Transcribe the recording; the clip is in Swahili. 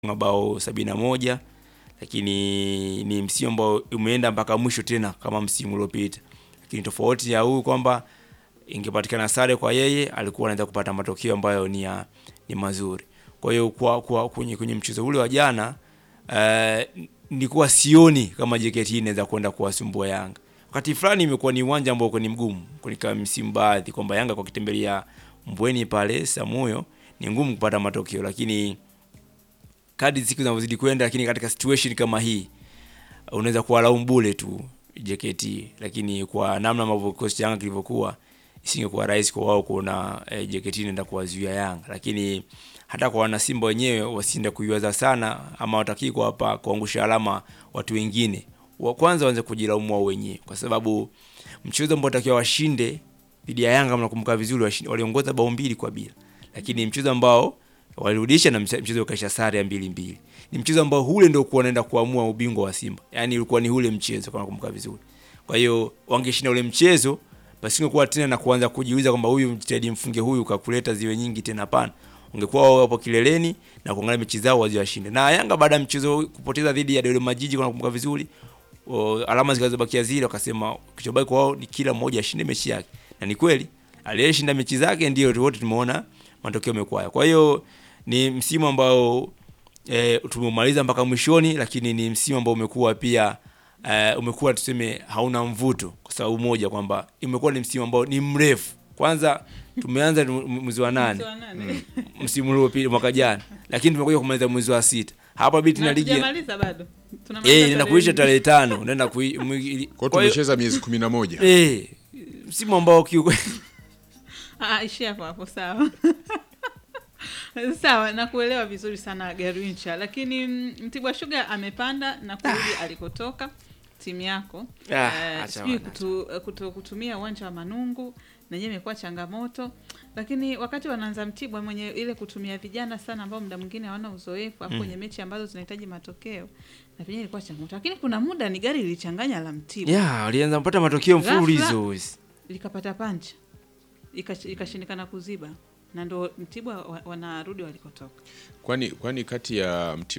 mabao sabini na moja lakini ni msimu ambao umeenda mpaka mwisho tena kama msimu uliopita, lakini tofauti ya huu kwamba ingepatikana sare kwa yeye, alikuwa anaweza kupata matokeo ambayo ni, ya, ni mazuri. Kwa hiyo kwa, kwa kwenye, kwenye mchezo ule wa jana uh, nilikuwa sioni kama JKT inaweza kwenda kuwasumbua Yanga. Wakati fulani imekuwa ni uwanja ambao ni mgumu kwa msimu baadhi, kwamba Yanga kwa kitembelea Mbweni pale Samuyo ni ngumu kupata matokeo, lakini kadri siku zinavyozidi kwenda, lakini katika situation kama hii unaweza kuwalaumu bure tu JKT, lakini kwa namna ambavyo kikosi cha Yanga kilivyokuwa isingekuwa rahisi kwa wao kuona eh, JKT inaenda kuwazuia Yanga, lakini hata kwa wana Simba wenyewe wasiende kuiwaza sana, ama watakii kwa hapa kuangusha alama watu wengine. Wa kwanza waanze kujilaumu wao wenyewe, kwa sababu mchezo ambao watakiwa washinde dhidi ya Yanga, mnakumbuka vizuri, waliongoza bao mbili kwa bila, lakini mchezo ambao walirudisha na mchezo ukaisha sare ya mbili mbili. Ni mchezo ambao ule ndio kuwa unaenda kuamua ubingwa wa Simba, yani ulikuwa ni ule mchezo kama nakumbuka vizuri. Kwa hiyo wangeshinda ule mchezo, basi ingekuwa tena na kuanza kujiuliza kwamba huyu mchezaji mfunge huyu kakuleta ziwe nyingi tena. Hapana, ungekuwa wao hapo kileleni na kuangalia mechi zao wazi washinde. Na Yanga baada ya mchezo kupoteza dhidi ya Dodoma Jiji, kama nakumbuka vizuri, o, alama zikazobakia zile, wakasema kichobaki kwa wao ni kila mmoja ashinde mechi yake, na ni kweli aliyeshinda mechi zake ndio wote tumeona matokeo yamekuwa. Kwa hiyo ni msimu ambao e, tumemaliza mpaka mwishoni, lakini ni msimu ambao umekuwa pia e, umekuwa tuseme hauna mvuto kwa sababu moja kwamba imekuwa ni msimu ambao ni mrefu. Kwanza tumeanza mwezi wa nane msimu uliopita mwaka jana, lakini tumekuja kumaliza mwezi wa sita hapa biti na ligi eh, nenda kuisha tarehe tano nenda kui kwa tumecheza miezi 11 eh, msimu ambao kiukweli Ah, ishia hapo hapo, sawa sawa, nakuelewa vizuri sana Garwincha, lakini Mtibwa Sugar amepanda na kurudi alikotoka timu yako. Ah, uh, sijui kutu, kutu, kutumia uwanja wa Manungu nenyewe imekuwa changamoto, lakini wakati wanaanza Mtibwa mwenye ile kutumia vijana sana ambao muda mwingine hawana uzoefu hapo kwenye mechi ambazo zinahitaji matokeo na vyenyewe ilikuwa changamoto, lakini kuna muda ni gari lilichanganya la Mtibwa yeah, walianza kupata matokeo mfululizo likapata pancha ikashindikana kuziba na ndo Mtibwa wanarudi walikotoka. Kwani kwani kati ya